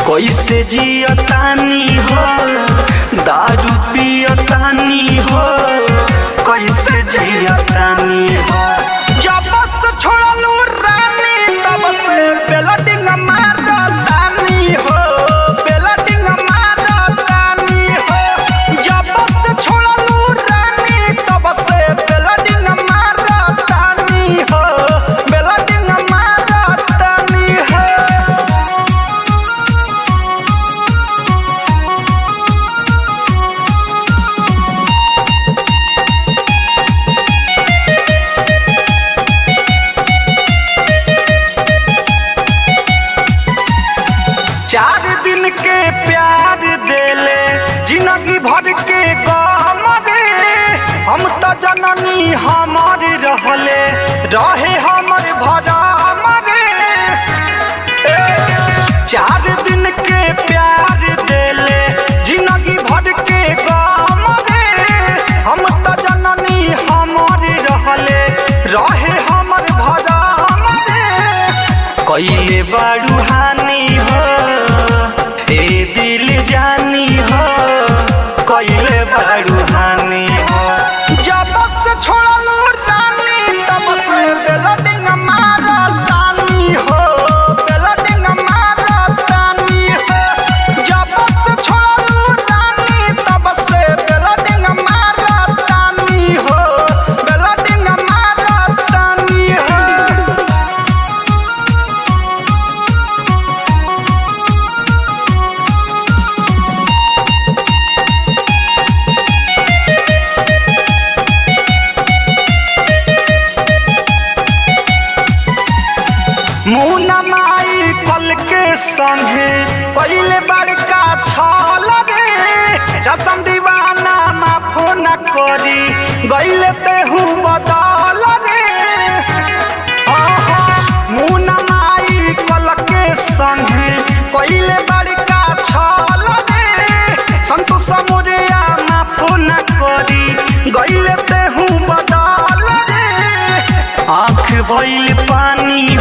कैसे जियतानी हो दारू पियतानी हो कैसे जियतानी हो जब से छोड़लू रानी तब से बेलडिंग मारतानी हो बेलडिंग मारतानी हो जब से छोड़लू रानी तब से बेलडिंग मारतानी हो बेलडिंग मारतानी हो चार दिन के प्यार देले जिंदगी भर के गम रे हम तो जननी हमर रहले रहे हमर भरम रे ए, चार दिन के प्यार देले जिंदगी भर के गम रे हम तो जननी हमर रहले रहे हमर भरम रे कैले बाड़ू हानि हो ए दिल जानी हो कैले बाड़ू हानि हो जब से छोड़लू रानी तब से बेलडिंग मारतानी हो बेलडिंग मारतानी हो जब से छोड़लू रानी तब से बेलडिंग मारतानी हो बेलडिंग मारतानी हो मुना माई कल के संगे पहले बड़का छल रे रसम दीवाना माफो न करी गईले तेहू बदल रे आहा, मुना माई कल के संगे पहले बड़का छल रे संतोष मोरिया माफो न करी गईले तेहू बदल रे आँख भइल पानी